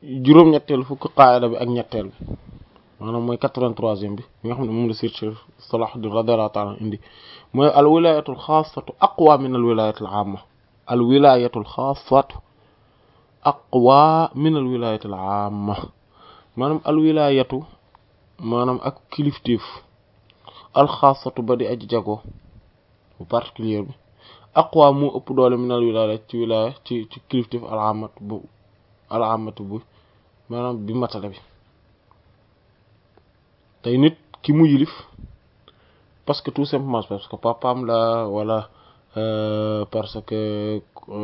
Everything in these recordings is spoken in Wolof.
juróom-ñetteel fukk qaayida bi ak ñetteel bi maanaam mooy quatre-vingt-troisième bi nga xam ne moom la Cheikh Salahuddin radiyallahu ta'ala indi mooy al wilayatul xaasatu aqwa min al wilayatil amma al wilayatul xaasatu aqwa min al wilayatil amma maanaam al wilayatu maanaam ak kilifteef al xaasatu ba di aji jago bu particulier bi aqwa moo ëpp doole min al wilaya ci wilaya ci ci kilifteef al amat bu al amat bu maanaam bi matale bi tey nit ki mu yilif parce que tout simplement parce que papaam la wala parce que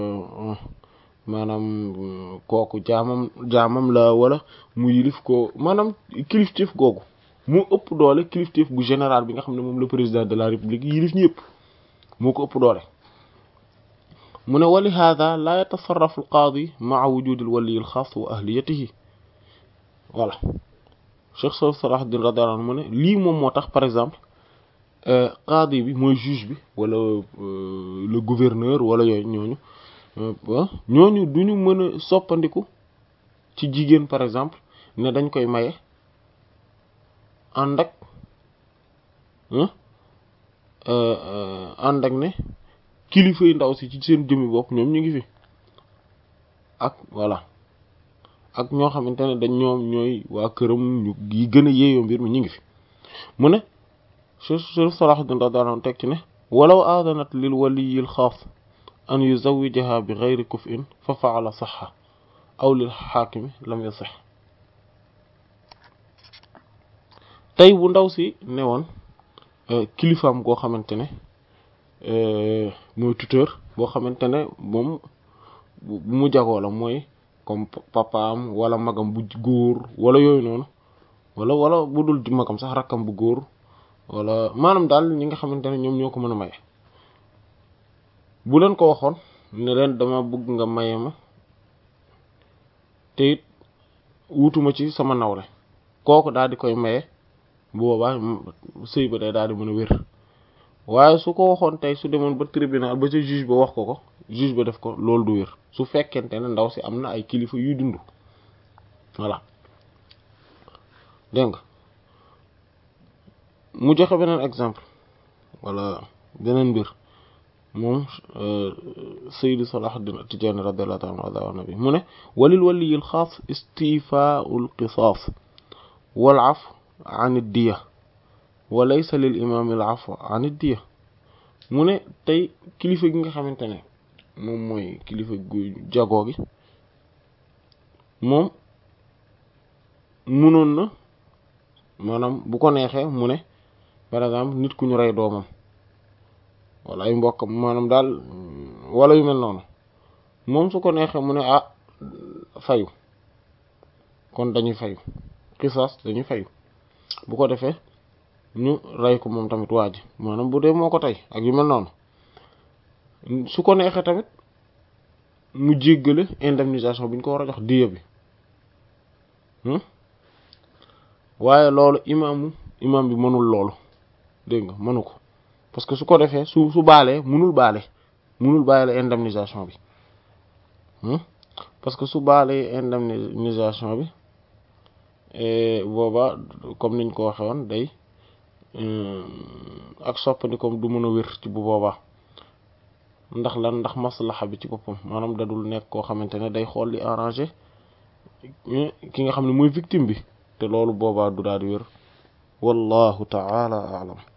maanaam kooku jaamam jaamam la wala mu yilif ko maanaam kilifteef googu moo ëpp doole kilifteef bu général bi nga xam ne moom le président de la république yilif ñëpp moo ko ëpp doole mu ne wali hada la yatasarrafu al qaadi maa wujudi al wali al xaas wa ahliyatihi voilà Cheikh Salahuddin radiyallahu anhu mu ne lii moom moo tax par exemple qaadi bi mooy juge bi wala le gouverneur wala yooyu ñooñu ñooñu duñu mën a soppandiku ci jigéen par exemple ne dañ koy maye ànd ak ànd ak ne kilifa yi ndaw si ci seen jëmmi bopp ñoom ñu ngi fi ak voilà ak ñoo xamante ne dañ ñoom ñooy waa këram ñu yi gën a yeeyoo mbir mi ñu ngi fi mu ne Cheikh Salahuddin radiyallahu anhu teg ci ne walaw aadanat lil waliyil xaas an yuzawijaha bi ghayri kuf'in fa fa'ala sahha aw lil xaakimi lam yasih tey bu ndaw si ne woon kilifaam goo xamante ne mooy tuteur boo xamante ne moom bu mu jagoo la mooy comme papaam wala magam bu góor wala yooyu noonu wala wala bu dul magam sax rakkam bu góor wala maanaam daal ñi nga xamante ne ñoom ñoo ko mën a maye bu leen ko waxoon ne leen dama bëgg nga maye ma te it wutuma ci sama nawle kooku daal di koy maye bu boobaa sëy ba day daal di mën a wér waaye su ko waxoon tey su demoon ba tribunal ba ca juge ba wax ko ko juge ba def ko loolu du wér su fekkente ne ndaw si am na ay kilifa yuy dund voilà dégg nga mu joxe beneen exemple wala beneen mbir moom Sayyid Salahuddin At-Tijani radiyallahu ta'ala anhu nabi mu ne walil waliyil xaas istifaa'ul qisaas wal 'afw 'an ad-diya wa laysa lil imaam al 'afw 'an ad-diya mu ne tey kilifa gi nga xamante ne moom mooy kilifa gu jagoo gi moom munoon na maanaam bu ko neexee mu ne par exemple nit ku ñu rey doomam wala ay mbokkam maanaam daal wala yu mel noonu moom su ko neexee mu ne ah fayu kon dañuy fayu xisaas dañuy fayu bu ko defee ñu rey ko moom tamit waa ji maanaam bu dee moo ko tey ak yu mel noonu su ko neexee tamit mu jéggale indemnisation bi ñu ko war a jox diya bi waaye loolu imaamu imaam bi mënul loolu dégg nga mënu ko parce que su ko defee su su baalee mënul baale mënul baale indemnisation bi parce que su baalee indemnisation bi booba comme niñ ko waxee woon day ak soppandikoom du mën a wér ci bu boobaa ndax lan ndax maslaxa bi ci boppam maanaam dadul nekk koo xamante ne day xool li arrangé ki nga xam ne mooy victime bi te loolu boobaa du daal di wér wallahu ta'ala a'lam